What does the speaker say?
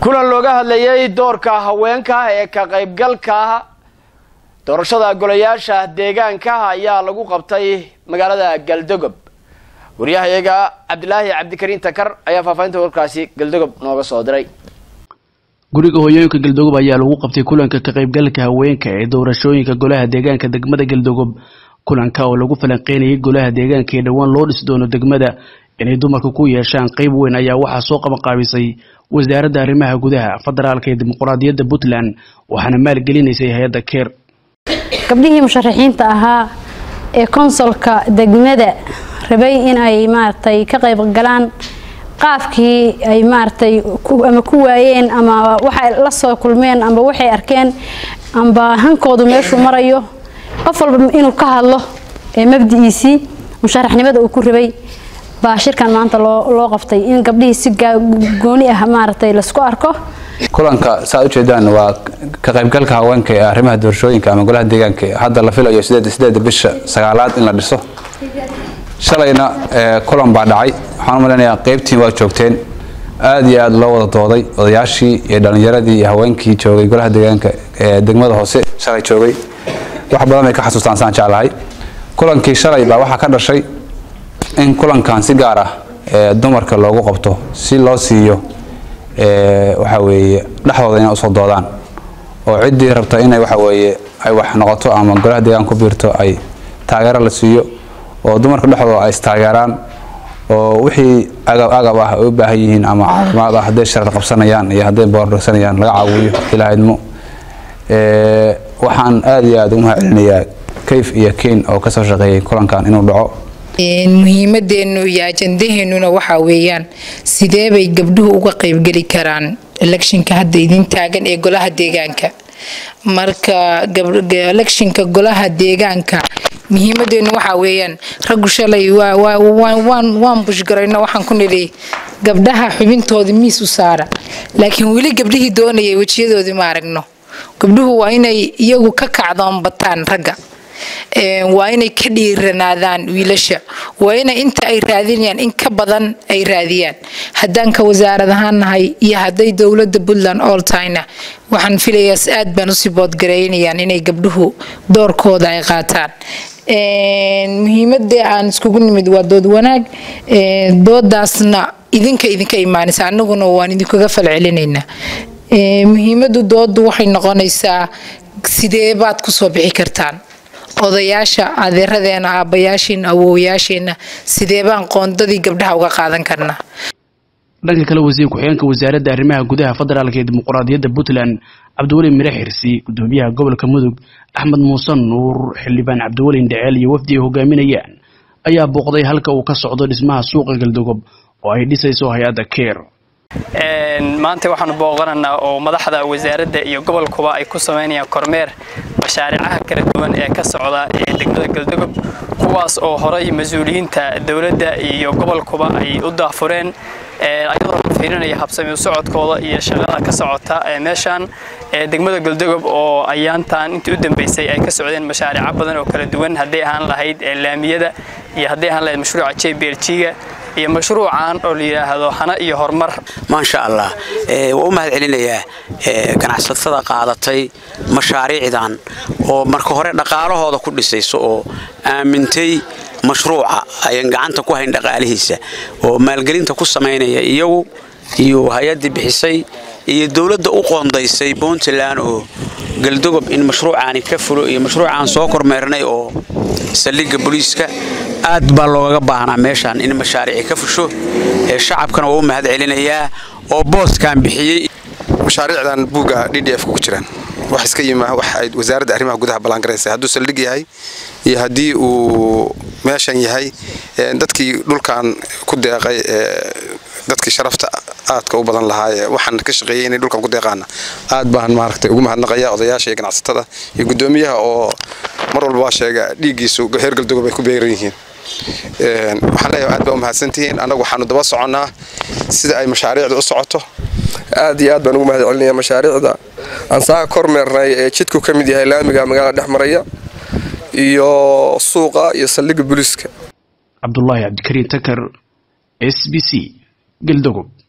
kulan looga hadlayay doorka haweenka ee ka qaybgalka doorashada golayaasha deegaanka ayaa lagu qabtay magaalada galdogob waryahayaga cabdilaahi cabdikariin takar ayaa faahfaahinta warkaasi galdogob nooga soo diray guriga hooyooyinka galdogob ayaa lagu qabtay kulanka ka qaybgalka haweenka ee doorashooyinka golaha deegaanka degmada galdogob kulanka oo lagu falanqeynayay golaha deegaanka ee dhowaan loo dhisi doono degmada inay dumarka ku yeeshaan qeyb weyn ayaa waxaa soo qabanqaabisay wasaaradda arrimaha gudaha federaalka ee dimuqraadiyadda puntland waxaana maalgelinaysay hay-adda keer gabdhihii musharaxiinta ahaa ee konsolka degmada rabay in ay maaragtay ka qayb galaan qaafkii ay maaragtay ama ku waayeen ama waxay la soo kulmeen amba waxay arkeen amba hankoodu meeshuu marayo qof walba inuu ka hadlo ee mabdi'iisii musharaxnimada uu ku rabay baa shirkan maanta loo qabtay in gabdhihii si gooni ah maaragtay laisku arko kulanka saa ujeedaan waa ka qaybgalka haweenka ee arrimaha doorashooyinka ama golaha deegaanka hadda la filayo sideeda bisha sagaalaad in la dhiso shalayna kulan baa dhacay waxaan u malaynayaa qaybtii waa joogteen aada iyo aada loo wada dooday odayaashii iyo dhallinyaradii iyo haweenkii joogay golaha deegaanka ee degmada hoose shalay joogay wax badan bay ka xasuustaan saan jeclahay kulankii shalay baa waxaa ka dhashay in kulankan si gaar ah dumarka loogu qabto si loo siiyo waxa weeye dhexdooda inay usoo doodaan oo ciddii rabta inay waxa weeye ay wax noqoto ama golaha deegaan ku biirto ay taageero la siiyo oo dumarka dhexdooda ay istaageeraan oo wixii agab agab ah ay u baahan yihiin ama caafimaad ah hadday sharar qabsanayaan iyo hadday boordhagsanayaan laga caawiyo ilaa idmo waxaan aada iyo aada ugu mahad celinayaa kayf iyo keyn oo kasoo shaqeeyay kulankan inuu dhaco muhiimadeennu iyo ajandaheennuna waxaa weeyaan sidee bay gabdhuhu uga qaybgeli karaan electionka hadda idin taagan ee golaha deegaanka marka electionka golaha deegaanka muhiimadeennu waxaa weeyaan raggu shalay waan bushgarayno waxaan ku nidhi gabdhaha xubintooda miis u saara laakiin weli gabdhihii doonayay wejiyadoodii ma aragno gabdhuhu waa inay iyagu ka kacdoon bataan ragga waa inay ka dhiiranaadaan wiilasha waa inay inta ay raadinayaan in ka badan ay raadiyaan haddaan ka wasaarad ahaan nahay iyo hadday dowladda puntland oltayna waxaan filayaas aad baan usii boodgareynayaan inay gabdhuhu doorkooda ay qaataan muhiimada aan iskugu nimid waa dood wanaag doodaasna idinka idinka imaanaysa anaguna waan idinkaga falcelinaynaa muhiimadu doodu waxay noqonaysaa sidee baad kusoo bixi kartaan odayaasha adeeradeena aabbayaasheena awoowayaasheenna sidee baan qoondadii gabdhaha uga qaadan karnaa dhanka kale wasiir ku-xigeenka wasaaradda arrimaha gudaha federaalka ee dimuqraadiyadda puntland cabdiweli mire xirsi gudoomiyaha gobolka mudug axmed muuse nuur xildhibaan cabdiweli ndheceel iyo wafdi ay hogaaminayaan ayaa booqday halka uu ka socdo dhismaha suuqa galdogob oo ay dhisayso hay-adda keer maanta waxaanu booqanaynaa oo madaxda wasaaradda iyo gobolkuba ay ku samaynayaan kormeer mashaariicaha kala duwan ee ka socda ee degmada galdogob kuwaas oo horay mas-uuliyiinta dowladda iyo gobolkuba ay u daafureen ayadoo la fiirinaya habsami u socodkooda iyo shaqada ka socota meeshaan degmada galdogob oo ayaantan intii u dambeysay ay ka socdeen mashaariico badan oo kala duwan hadday ahaan lahayd laamiyada iyo hadday ahaan lahayd mashruuca jblg-ga iyo mashruucan oo la yidhaahdo hana iyo horumar maasha allah waa u mahad celinayaa ganacsatada qaadatay mashaariicdan oo marka hore dhaqaalahooda ku dhisayso oo aamintay mashruuca ayan gacanta ku hayn dhaqaalihiisa oo maalgelinta ku samaynaya iyagu iyo hay-addii bixisay iyo dowladda u qoondaysay puntland oo galdogob in mashruucaani ka fulo iyo mashruucaan soo kormeernay oo saldhigga booliiska aad baa loogaga baahnaa meeshaan in mashaariici ka fusho ee shacabkana waa u mahad celinayaa oo booskan bixiyey mashaariicdan buugga d d f ku jiraan wax iska yima wax ay wasaaradda arrimaha gudaha ballangaraysa hadduu saldhig yahay iyo haddii uu meeshan yahay dadkii dhulkan ku deeqay dadkii sharafta aadka u badan lahaa waxaan ka shaqeeyey inay dhulkan ku deeqaana aad baan maaragtay ugu mahadnaqaya odayaasha iyo ganacsatada iyo gudoomiyaha oo mar walba waa sheega dhiiggiisu heer galdogob ay ku beeran yihiin waxaan leeyahay aad baa u mahadsantihiin annagu waxaanu daba soconnaa sida ay mashaariicda u socoto aad iyo aad baan ugu mahad celinaya mashaariicda aan saa kormeernay ee jidku ka mid yahay laamiga magaalada dhex maraya iyo suuqa iyo saldhigga booliiska cabdulaahi cabdikariin takar s b c galdogob